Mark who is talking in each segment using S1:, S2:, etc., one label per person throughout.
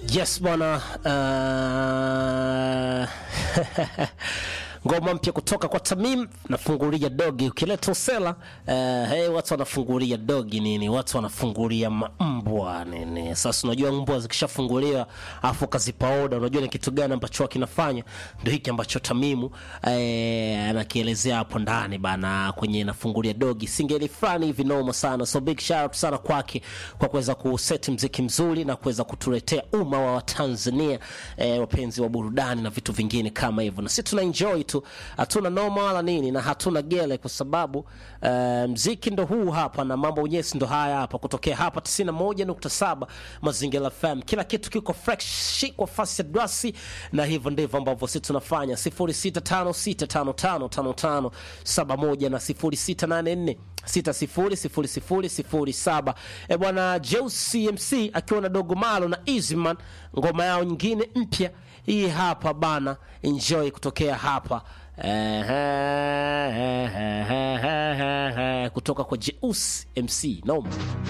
S1: Yes bwana, uh... ngoma mpya kutoka kwa Tamim nafungulia dogi. Ukileta usela uh, hey, watu wanafungulia dogi nini, watu wanafungulia mbwa nini. Sasa unajua mbwa zikishafunguliwa afu kazipa oda, unajua ni kitu gani ambacho kinafanya? Ndio hiki ambacho Tamimu eh, anakielezea hapo ndani bana, kwenye nafungulia dogi, singeli fulani hivi noma sana. So big shout out sana kwake kwa kuweza kuseti mziki mzuri na kuweza kutuletea umma wa Tanzania eh, wapenzi wa burudani na vitu vingine kama hivyo, na sisi tuna enjoy tu, hatuna noma wala nini na hatuna gele, kwa sababu eh, mziki ndo huu hapa na mambo unyesi ndo haya hapa, kutokea hapa 91.7 Mazingira FM, kila kitu kiko fresh kwa fasi ya dwasi, na hivyo ndivyo ambavyo sisi tunafanya 0656555571 na 0684 600007. E bwana Jeus CMC akiwa na Dogo Malo na Easyman, ngoma yao nyingine mpya hii hapa bana, enjoy kutokea hapa kutoka kwa Jeus MC noma.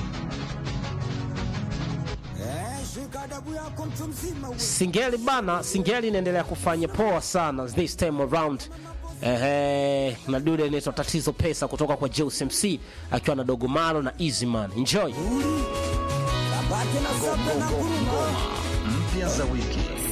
S1: Singeli bana, Singeli inaendelea kufanya poa sana this time around. Ehe, na dude inaitwa tatizo pesa kutoka kwa Jeus MC akiwa na Dogo Malo na Easyman. Enjoy.
S2: mpya za wiki